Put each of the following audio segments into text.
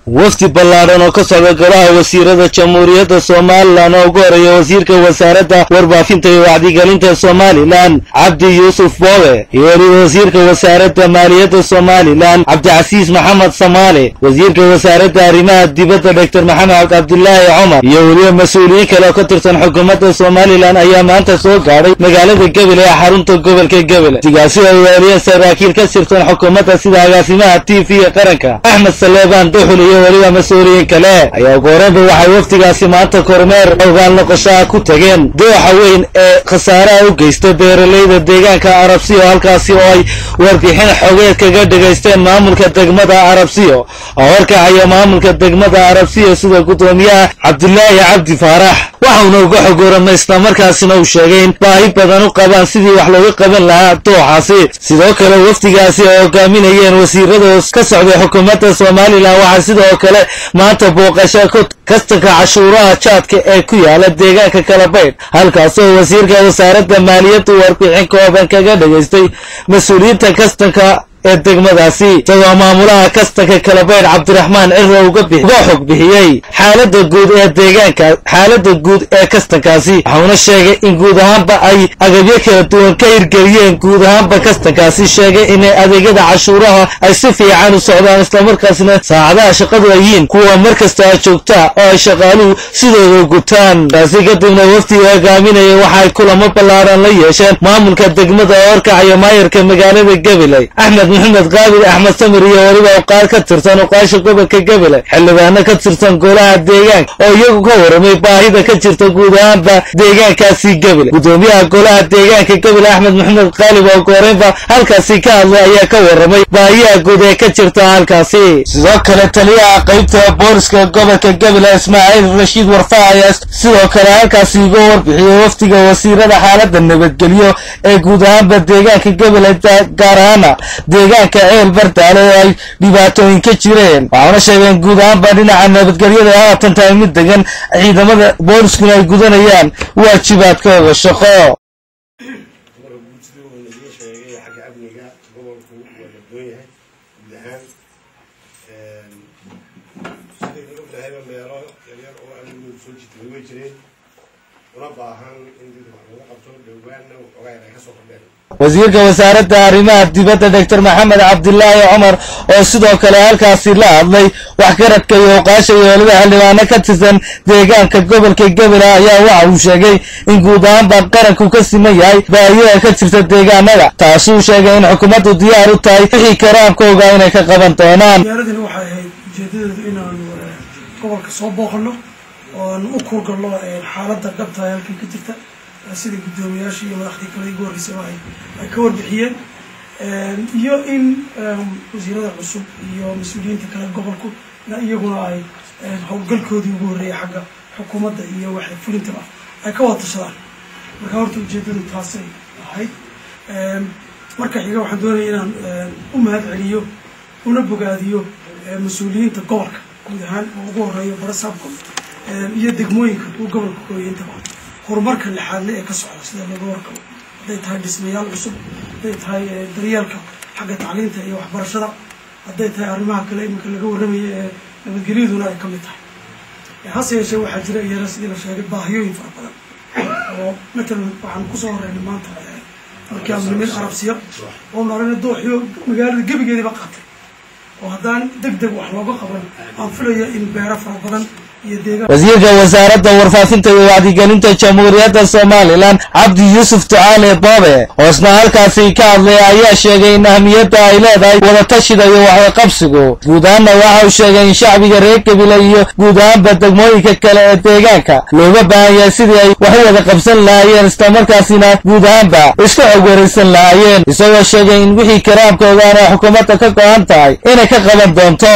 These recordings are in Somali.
wafdi ballaadhan oo ka socda golaha wasiirada jamhuuriyadda somalilan oo ugu horeeya wasiirka wasaaradda warbaafinta iyo wacdigelinta somalilan cabdi yuusuf boobe iyo weliba wasiirka wasaaradda maaliyadda somalilan cabdicasiis maxamed samaale wasiirka wasaaradda arrimaha dibadda doctor maxamed cabdilaahi cumar iyo weliba mas-uuliyiin kale oo ka tirsan xukuumadda somalilan ayaa maanta soo gaadhay magaalada gebele ee xarunta gobolka gebele sigaasi ay weeliyeen saraakiil ka tirsan xukuumadda sida agaasimaha t v qaranka axmed saleebaan duxul iyo weliba mas-uuliyiin kale ayaa ugu horreynba waxay wafdigaasi maanta kormeer ogaal noqoshaha ku tageen dooxa weyn ee khasaaraha u geysta beeralayda deegaanka arabsiyo halkaasi oo ay warbixin xogeed kaga dhegaysteen maamulka degmada arabsiyo oo horkacaya maamulka degmada arabsiyo sida guddoomiyaha cabdilaahi cabdi faarax waxauna uga xogooramay islamarkaasina uu sheegay in baahi badan u qabaan sidii wax looga qaban lahaa dooxaasi sidoo kale wafdigaasi ay hogaaminayeen wasiirada ka socday xukuumadda somalilan waxaa sidoo kale maanta booqasho kastanka cashuuraha jaadka ee ku yaala deegaanka kalabaydh halkaasoo wasiirka wasaaradda maaliyadda warbixin kooban kaga dhegaystay mas-uuliyiinta kastanka ee degmadaasi isagoo maamulaha kastanka kalabaydh cabdiraxmaan ciro uga xog bixiyey xaaladda guud ee deegaanka xaaladda guud ee kastankaasi waxauna sheegay in guud ahaanba ay agabyo kala duwan ka hirgeliyeen guud ahaanba kastankaasi sheegay inay adeegyada cashuuraha ay si fiican u socdaan islamarkaasna saacadaha shaqadu ay yihiin kuwa mar kasta joogta oo ay shaqaaluhu sidooda gutaan taasi kadibna wafdiga hogaaminaya waxaay kulamo ballaadhan la yeesheen maamulka degmada oo horkacaya maayarka magaalada gabiley axmed maxamed qaabil axmed samir iyo weliba oqaad ka tirsan oqaasha gobolka gebele xildhibaano ka tirsan golaha deegaanka oo iyagu ka waramay baahida ka jirta guud ahaanba deegaankaasi gebele guddoomiyaha golaha deegaanka gebele axmed maxamed qaalib oo gooreynba halkaasi ka hadlay ayaa ka waramay baahiyaha guud ee ka jirta halkaasi sidoo kale taliyaha qaybta booliska gobolka gebele ismaaciil rashiid warfa ayaa sidoo kale halkaasi uga warbixiyey wafdiga wasiirada xaaladda nabadgelyo ee guud ahaanba deegaanka gebele gaar ahaana deegaanka ceel bardaale oo ay dhibaatooyin ka jireen waxaana sheegeen guud ahaanba dhinaca nabadgelyada ee haatan tahay mid degan ciidamada booliskuna ay gudanayaan waajibaadkooda shaqo wasiirka wasaaradda arrimaha dibadda doctor maxamed cabdilaahi cumar oo sidoo kale halkaasi la hadlay waxgaradka iyo oqaasha iyo weliba xildhibaano ka tirsan deegaanka gobolka gebele ayaa waxa uu sheegay in guud ahaanba qaranku ka siman yahay baahiyada ka jirta deegaanada taasuu sheegay in xukuumaddu diyaar u tahay wixii karaamkooga inay ka qaban doonaan diyaaradani waxay ahayd ujeedadeedu inaanu gobolka soo booqano oo aanu u kuurgalno xaaladda dhabtahay halkii ka jirta sida guddoomiyaasha iyo madaxdii kale igu horreysaba ay ka warbixiyeen iyo in wasiirada cusub iyo mas-uuliyiinta kale gobolku iyaguna ay howlgalkoodii ugu horreeyay xagga xukuumadda iyo waxay fulintaba ay ka wada tashadaan marka horta ujeedadu taasay ahayd marka xiga waxaan doonaya inaan u mahad celiyo una bogaadiyo mas-uuliyiinta gobolka guud ahaan oo ugu horeeyo barasaabka iyo degmooyinka uu gobolka kooyay intaba horumarka lixaadle ee ka socda sida laga warqabo hadday tahay dhismayaal cusub hadday tahay daryeelka xagga tacliinta iyo waxbarashada hadday tahay arrimaha kale iminka laga warramaya ee nabadgelyaduna ay ka mid tahay hase yeeshee waxaa jira iyana sidii la sheegay baahiyooyin fara badan oo matalan waxaan kusoo horeynay maanta markii aanu nimid arabsiya oo marana dooxiyo magaalada gebigeediba qaatay oo haddaan deg deg wax looga qaban aan filaya in beero fara badan wasiirka wasaaradda warfaafinta iyo wacdigelinta jamhuuriyadda somalilan cabdi yuusuf ducaale boobe oo isna halkaasi ka hadlay ayaa sheegay in ahmiyadda ay leedahay wadatashiga iyo waxqabsigu guud ahaanna waxa uu sheegay in shacbiga reer gebile iyo guud ahaanba degmooyinka kale ee deegaanka looga baahan yahay sidii ay wax u wada qabsan lahaayeen islamarkaasina guud ahaanba isku xog waraysan lahaayeen isagoo sheegay in wixii karaamkoodaana xukuumadda ka go-an tahay inay ka qaban doonto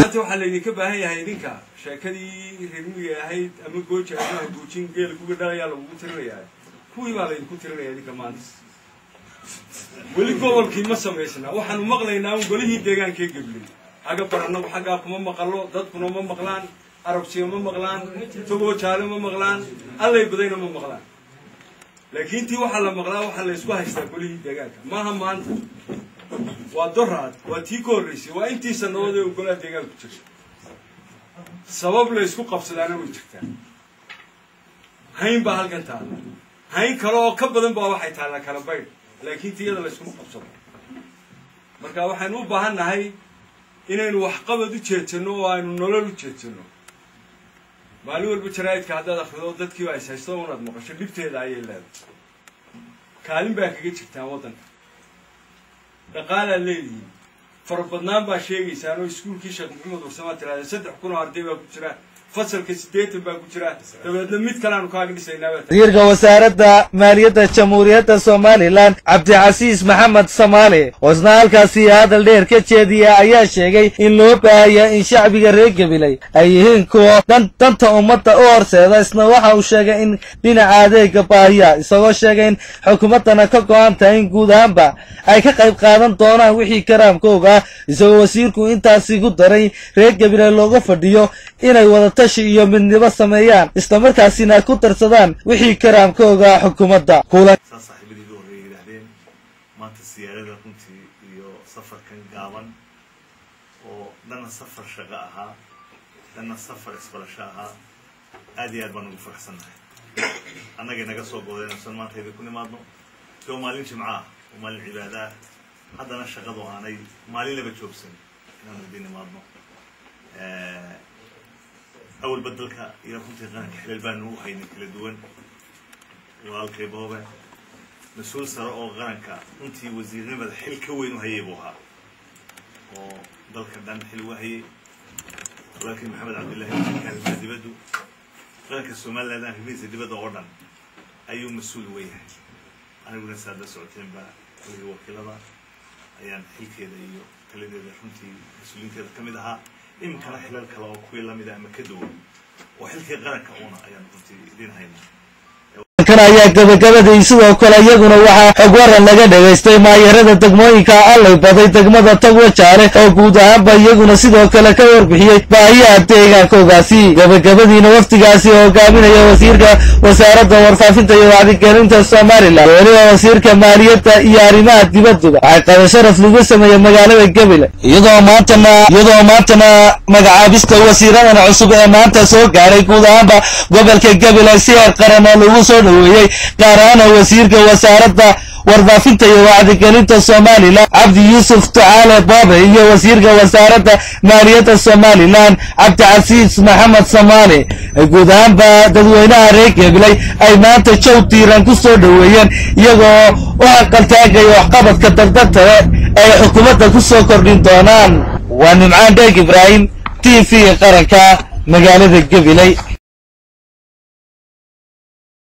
sheekadii reermiga ahayd ama gooja ama guujin geela kuga dhalayaa lagugu tirinayaa kuwii baa laydinku tirinaya idinka maanta weli gobolkii ma samaysna waxaanu maqlaynaa un golihii deegaankee gebley xagga baranagu xaggaa kuma maqalo dadkuna ma maqlaan arabsiya ma maqlaan togoo jaale ma maqlaan allay badayna ma maqlaan laakiin tii waxaa la maqlaa waxaa la ysku haystaa golihii deegaanka maaha maanta waa doraad waa tii ka horreysay waa intii sannadood ee golaha deegaanku jirta sabab la isku qabsadaana way jirtaa hayn baa halkan taalla hayn kale oo ka badan baa waxay taallaa kala baydh laakiin tiyada la iskuma qabsado marka waxaynu u baahan nahay inaynu waxqabad u jeedsanno oo aynu nolol u jeedsanno maalin walba jaraa'idka haddaad akrido dadkiiba is haysto unaad maqasho dhibteeda ayay leedahay kaalin baa kaga jirtaan waddanka dhaqaalaad leedihiin farabadnaan baa sheegaysaan oo iskuulkii sheekh maxamed warsamaa tirahdeen saddex kun oo arday baa ku jira fasalka siddeetan baa ku jira dabeedna mid kaleaanu kaaga dhisaynaa baa wasiirka wasaaradda maaliyadda jamhuuriyadda somalilan cabdicasiis maxamed samaale oo isna halkaasi hadal dheer ka jeediya ayaa sheegay in loo baahaya in shacbiga reer gabiley ay yihiin kuwa dan danta ummadda u horseeda isna waxa uu sheegay in dhinaca adeega baahiya isagoo sheegay in xukuumaddana ka go-an tahay in guud ahaanba ay ka qayb qaadan doonaan wixii karaamkooga isagoo wasiirku intaasi ku daray reer gabiley looga fadhiyo inay wadatashi iyo midnimo sameeyaan islamarkaasina ku darsadaan wixii karaamkooga xukuumadda kulan saa saaxiibadii ugu horreeyay yidhaahdeen maanta siyaarada runtii iyo safarkan gaaban oo dhanna safar shaqo ahaa dhanna safar isbarasho ahaa aad iyo aad baan ugu faraxsannahay annagay naga soo goodeen insan maanta idinku nimaadno de waa maalin jimco ah waa maalin cibaado ah haddana shaqadu aanay maalinlaba joogsan inaanu idin nimaadno awalba dalka iyo runtii qaranka xilal baanu u haynay kala duwan walaalkay boobe mas-uul sare oo qaranka runtii wasiirnimada xil ka weyn u hayay buu ahaa oo dalka dhan xil uga hayay walaalkii maxamed cabdillahi wasiirka arrimaha dibaddu qaranka somaliland arrimihiisa dibadda oo dhan ayuu mas-uul uga yahay aniguna saad la socoteen baa kuligii wakiilada ayaan xilkeeda iyo taladeeda runtii mas-uuliinteeda ka mid ahaa iminkana xilal kale oo kuwii lamid ah ama ka duwan oo xilkii qaranka uuna ayaan runtii idin haynaa kan ayaa gabagabadii sidoo kale iyaguna waxaa xog waran laga dhagaystay maayarada degmooyinka allay baday degmada tagwajaale oo guud ahaanba iyaguna sidoo kale ka warbixiyey baahiyaha deegaankoogaasi gabagabadiina wafdigaasi oo hogaaminaya wasiirka wasaaradda warfaafinta iyo wacdigelinta somalilan weliba wasiirka maaliyadda iyo arrimaha dibadduba waxay qaba sharaf lagu sameeyey magaalada gebile iyadoo maantana iyadoo maantana magacaabista wasiiradan cusub ee maanta soo gaaray guud ahaanba gobolka gebile si heer qaran oo lagu soo dhoweeyey gaar ahaana wasiirka wasaaradda warfaafinta iyo wacdigelinta somalilan cabdi yuusuf ducaale boobe iyo wasiirka wasaaradda maaliyadda somalilan cabdicasiis maxamed samaali guud ahaanba dadweynaha reer gebiley ay maanta jow diiran ku soo dhoweeyeen iyagoo u aqaltaagaya waxqabadka dardantale ay xukuumadda ku soo kordhin doonaan waa nimcaan dheeg ibraahim t v qaranka magaalada gebiley